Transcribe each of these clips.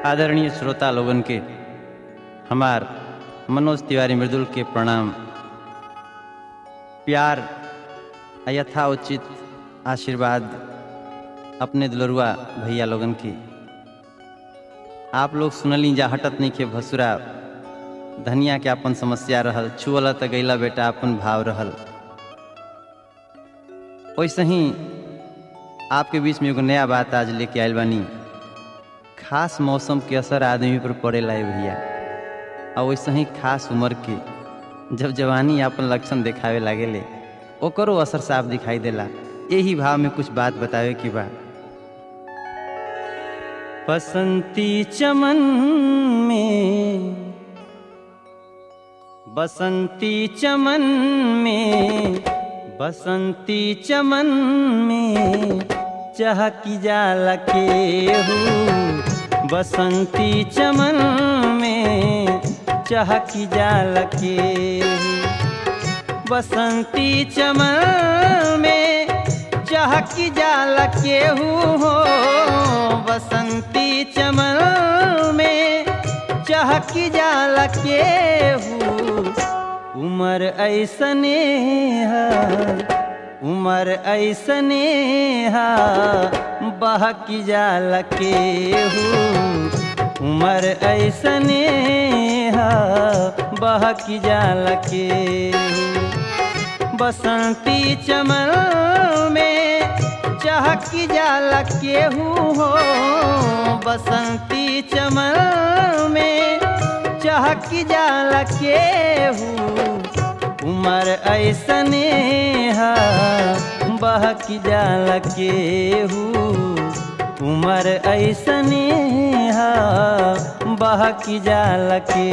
आदरणीय श्रोता लोगन के हमार मनोज तिवारी मृदुल के प्रणाम प्यार आ यथाउचित आशीर्वाद अपने दुलरुआ भैया लोगन की आप लोग सुनली जा हटत नहीं के भसुरा धनिया के अपन समस्या रहल छुअल त गैला बेटा अपन भाव रहल वैसे ही आपके बीच में एगो नया बात आज लेके आयल बानी खास मौसम के असर आदमी पर पड़ेला है भैया और वैसे ही खास उम्र के जब जवानी अपन लक्षण दिखावे लागेले ओकरो असर साफ दिखाई देला यही भाव में कुछ बात बतावे की बा बसंती चमन में बसंती चमन में बसंती चमन में चहकी जाला के हूँ बसंती चमन में चहकी जाला के बसंती चमन में चहकी जाला के हो बसंती चमन में चहकी जाला के उमर ऐसने है उमर ऐसने हा बहकी जाला के उमर ऐसने हा बहकी जाला के बसंती चमन में चहकी जाला के हो बसंती चमन में चहकी जाला के उमर ऐसने हा बहकी जाला के उमर ऐसने हा बहकी जाला के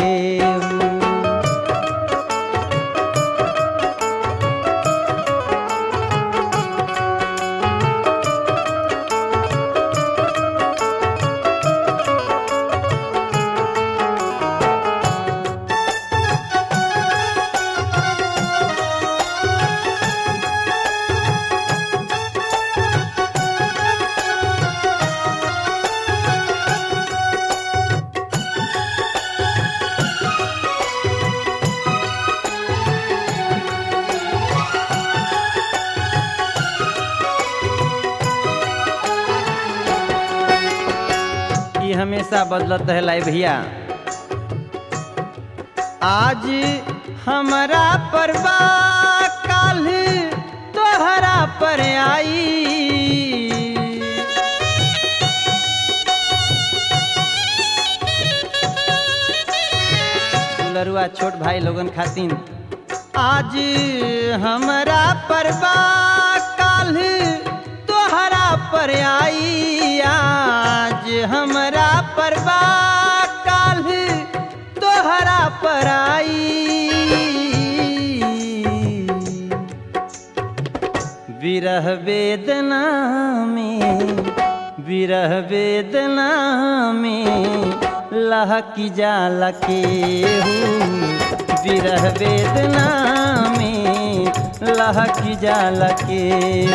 हमेशा बदलत है लाई भैया आज हमारा परवा काल तोहरा पर आई लरुआ छोट भाई लोगन खातिन आज हमारा परवा काल तोहरा पर आई आज हमरा परवा काल तोहरा पर आई विरह वेदना में विरह वेदना में लहकी जाला के विरह वेदना में लहकी जाला के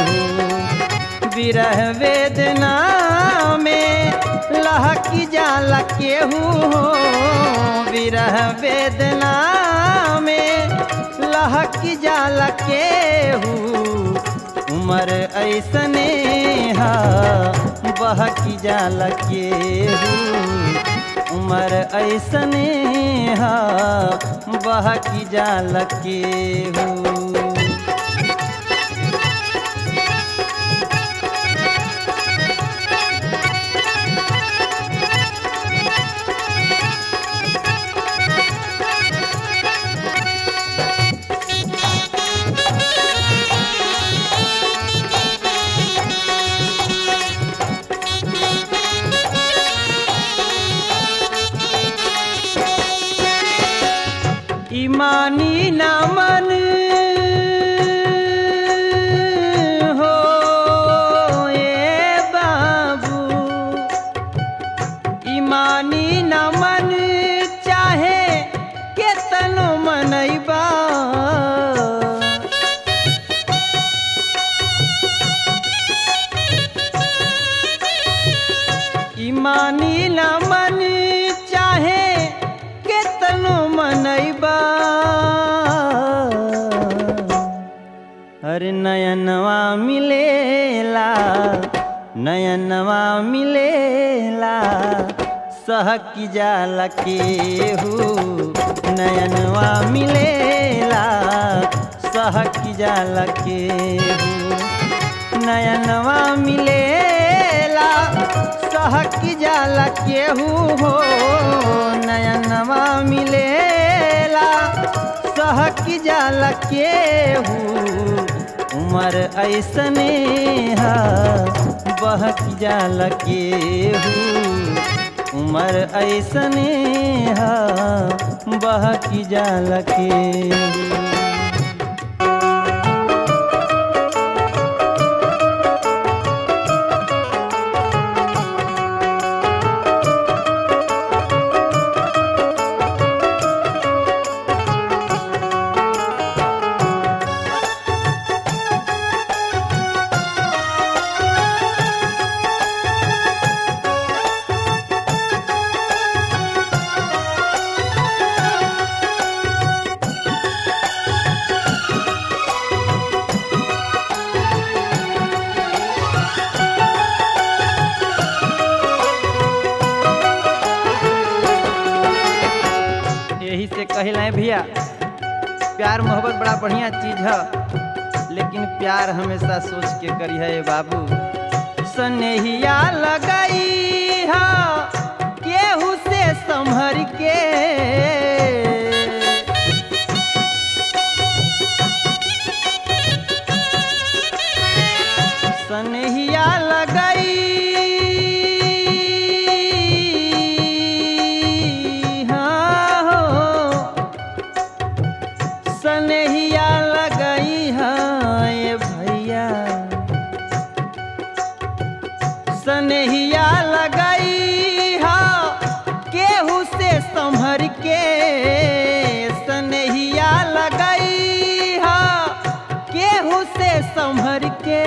विरह वेदना में लहकी जाला केहू हो विरह वेदना में लहकी जाला केहू उमर ऐसने हा बहकी जाला केहू उमर ऐसने हा बहकी जाला केहू ईमानी ना मन हो ए बाबू ईमानी ना मन चाहे केतनो मनैबा ईमानी ना मन अरे नयनवा मिलेला नयनवा मिलेला सहक जाला केहू नयनवा मिलेला सहक जाला केहू नयनवा मिलेला सहक जाला केहू हो नयनवा मिलेला सहक जाला केहू उमर ऐसने हा बहक जाला केहू उमर ऐसने हा बहक जाला केहू यही से कहला भैया प्यार मोहब्बत बड़ा बढ़िया चीज है लेकिन प्यार हमेशा सोच के करी है बाबू सनेहिया लगाई है केहू से संभर के सनेहिया लगाई हाँ हो सनेहिया लगाई हाँ ये भैया सनेहिया लगाई हाँ केहू से संभर के सनेहिया लगाई हाँ केहू से संभर के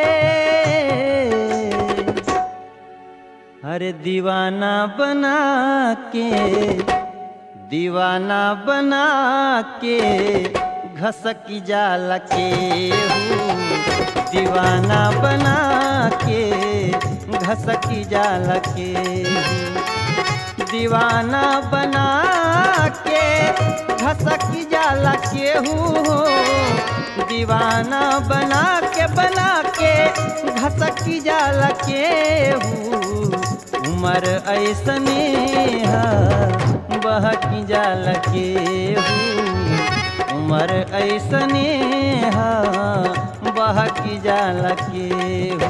अरे दीवाना बना के दीवाना बना के घसकी जाला के दीवाना बना के घसकी जाला के दीवाना बना के घसकी जाला केहू दीवाना बना के बना के घसकी जाला केहू उमर ऐसने हा बहकी जाल के उमर ऐसने हा बहकी जाल के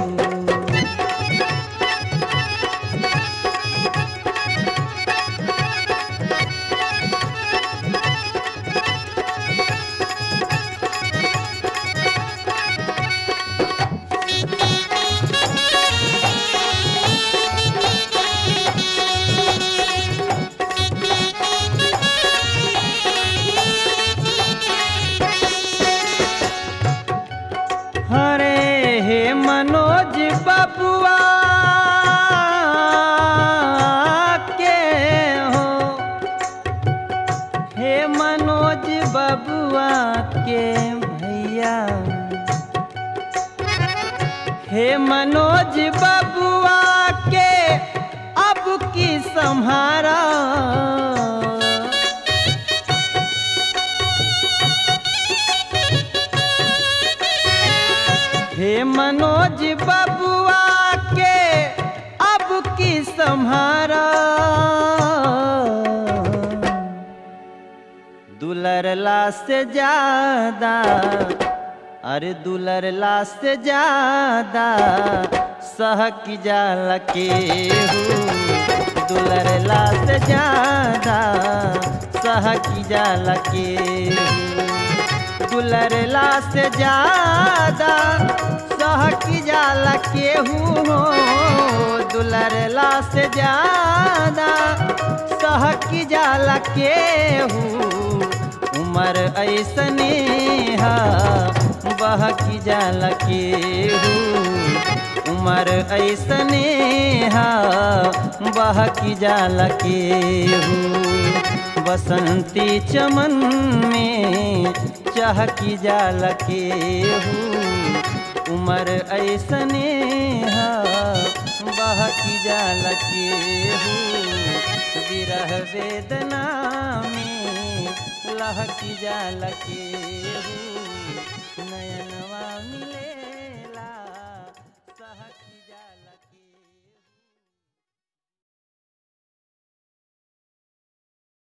हरे हे मनोज बबुआ के हो हे मनोज बबुआ के भैया हे मनोज बबुआ के अब की संहारा हे मनोज बबुआ के अब की संहारा दुलरला से ज्यादा अरे दुलरला से ज्यादा सहक जाल के दुलरला से ज्यादा सहक जाल के दुलरला से ज्यादा सहकी जाला केहू हो दुलरला से ज्यादा सहकी जाला केहू उमर ऐसने हा बहकी जाला केहू उमर ऐसने हा बहकी जाला केहू बसंती चमन में चहकी जाल के उमर ऐसने हा बहकी जाल के विरह वेदना में लहकी जाल के नयनवा मिले